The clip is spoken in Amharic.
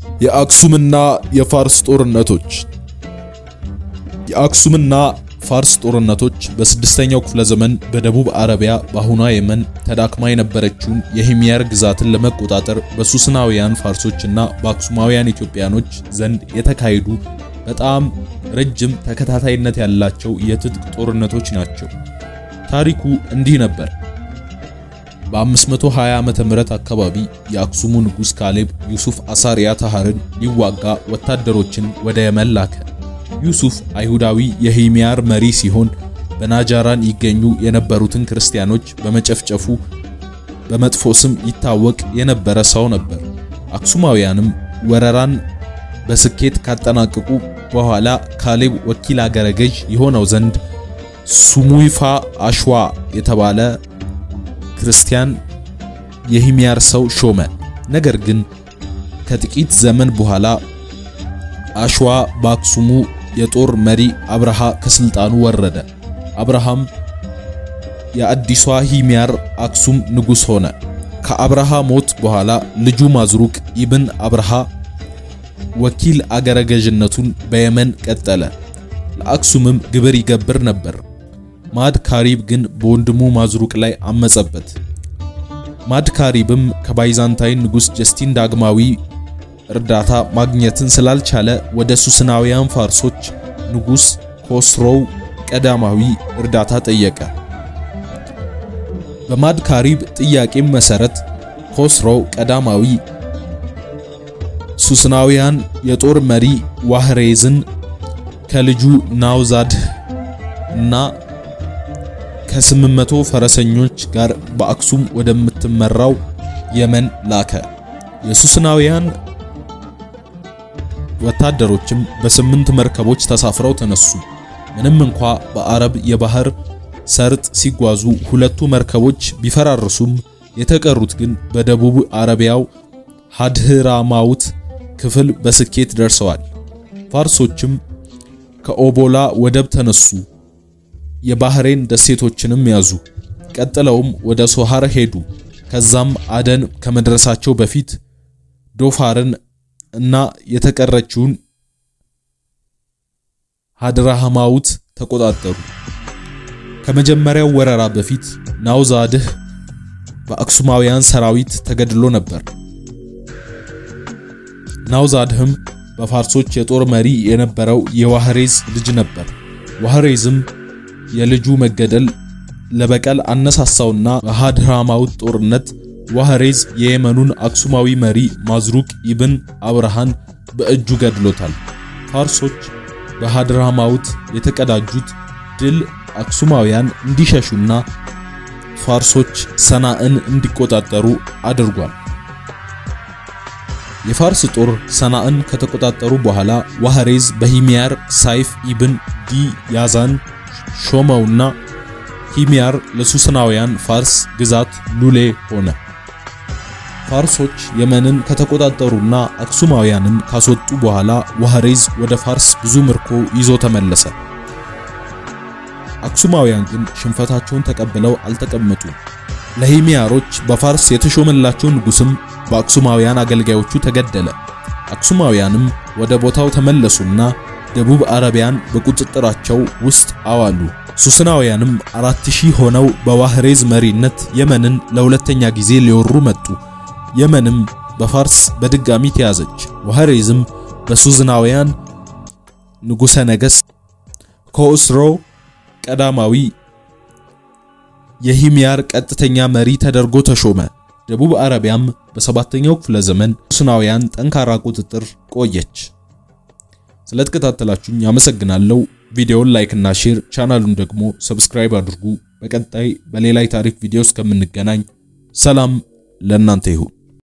የአክሱምና የፋርስ ጦርነቶች የአክሱምና ፋርስ ጦርነቶች በስድስተኛው ክፍለ ዘመን በደቡብ አረቢያ በአሁኗ የመን ተዳክማ የነበረችውን የሂምያር ግዛትን ለመቆጣጠር በሱስናውያን ፋርሶችና በአክሱማውያን ኢትዮጵያኖች ዘንድ የተካሄዱ በጣም ረጅም ተከታታይነት ያላቸው የትጥቅ ጦርነቶች ናቸው። ታሪኩ እንዲህ ነበር። በ520 ዓመተ ምህረት አካባቢ የአክሱሙ ንጉሥ ካሌብ ዩሱፍ አሳሪያ ታሃርን ሊዋጋ ወታደሮችን ወደ የመን ላከ። ዩሱፍ አይሁዳዊ የሂምያር መሪ ሲሆን በናጃራን ይገኙ የነበሩትን ክርስቲያኖች በመጨፍጨፉ በመጥፎ ስም ይታወቅ የነበረ ሰው ነበር። አክሱማውያንም ወረራን በስኬት ካጠናቀቁ በኋላ ካሌብ ወኪል አገረ ገዥ የሆነው ዘንድ ሱሙይፋ አሽዋ የተባለ ክርስቲያን የሂምያር ሰው ሾመ። ነገር ግን ከጥቂት ዘመን በኋላ አሽዋ በአክሱሙ የጦር መሪ አብርሃ ከስልጣኑ ወረደ። አብርሃም የአዲሷ ሂምያር አክሱም ንጉሥ ሆነ። ከአብርሃ ሞት በኋላ ልጁ ማዝሩቅ ኢብን አብርሃ ወኪል አገረ ገዥነቱን በየመን ቀጠለ። ለአክሱምም ግብር ይገብር ነበር። ማድ ካሪብ ግን በወንድሙ ማዝሩቅ ላይ አመጸበት። ማድ ካሪብም ከባይዛንታይን ንጉሥ ጀስቲን ዳግማዊ እርዳታ ማግኘትን ስላልቻለ ወደ ሱስናውያን ፋርሶች ንጉሥ ኮስሮው ቀዳማዊ እርዳታ ጠየቀ። በማድ ካሪብ ጥያቄም መሰረት ኮስሮው ቀዳማዊ ሱስናውያን የጦር መሪ ዋህሬዝን ከልጁ ናውዛድህ እና ከስምንት መቶ ፈረሰኞች ጋር በአክሱም ወደምትመራው የመን ላከ። የሱስናውያን ወታደሮችም በስምንት መርከቦች ተሳፍረው ተነሱ። ምንም እንኳ በአረብ የባህር ሰርጥ ሲጓዙ ሁለቱ መርከቦች ቢፈራርሱም የተቀሩት ግን በደቡብ አረቢያው ሀድህራማውት ክፍል በስኬት ደርሰዋል። ፋርሶችም ከኦቦላ ወደብ ተነሱ። የባህሬን ደሴቶችንም ያዙ። ቀጥለውም ወደ ሶሃር ሄዱ። ከዛም አደን ከመድረሳቸው በፊት ዶፋርን እና የተቀረችውን ሀድራሃማውት ተቆጣጠሩ። ከመጀመሪያው ወረራ በፊት ናውዛድህ በአክሱማውያን ሰራዊት ተገድሎ ነበር። ናውዛድህም በፋርሶች የጦር መሪ የነበረው የዋህሬዝ ልጅ ነበር። ዋህሬዝም የልጁ መገደል ለበቀል አነሳሳውና በሀድራማውት ጦርነት ዋህሬዝ የየመኑን አክሱማዊ መሪ ማዝሩቅ ኢብን አብርሃን በእጁ ገድሎታል። ፋርሶች በሀድራማውት የተቀዳጁት ድል አክሱማውያን እንዲሸሹና ፋርሶች ሰናዕን እንዲቆጣጠሩ አድርጓል። የፋርስ ጦር ሰናዕን ከተቆጣጠሩ በኋላ ዋህሬዝ በሂምያር ሳይፍ ኢብን ዲ ያዛን ሾመውና ሂምያር ለሱስናውያን ፋርስ ግዛት ሉሌ ሆነ። ፋርሶች የመንን ከተቆጣጠሩና አክሱማውያንን ካስወጡ በኋላ ዋህሬዝ ወደ ፋርስ ብዙ ምርኮ ይዞ ተመለሰ። አክሱማውያን ግን ሽንፈታቸውን ተቀብለው አልተቀመጡም። ለሂምያሮች በፋርስ የተሾመላቸው ንጉስም በአክሱማውያን አገልጋዮቹ ተገደለ። አክሱማውያንም ወደ ቦታው ተመለሱና ደቡብ አረቢያን በቁጥጥራቸው ውስጥ አዋሉ። ሱስናውያንም አራት ሺህ ሆነው በዋህሬዝ መሪነት የመንን ለሁለተኛ ጊዜ ሊወሩ መጡ። የመንም በፋርስ በድጋሚ ተያዘች። ዋህሬዝም በሱዝናውያን ንጉሠ ነገሥት ኮስሮ ቀዳማዊ የሂምያር ቀጥተኛ መሪ ተደርጎ ተሾመ። ደቡብ አረቢያም በሰባተኛው ክፍለ ዘመን ሱስናውያን ጠንካራ ቁጥጥር ቆየች። ስለተከታተላችሁኝ አመሰግናለሁ። ቪዲዮውን ላይክ እና ሼር፣ ቻናሉን ደግሞ ሰብስክራይብ አድርጉ። በቀጣይ በሌላ የታሪክ ቪዲዮ እስከምንገናኝ ሰላም ለእናንተ ይሁን።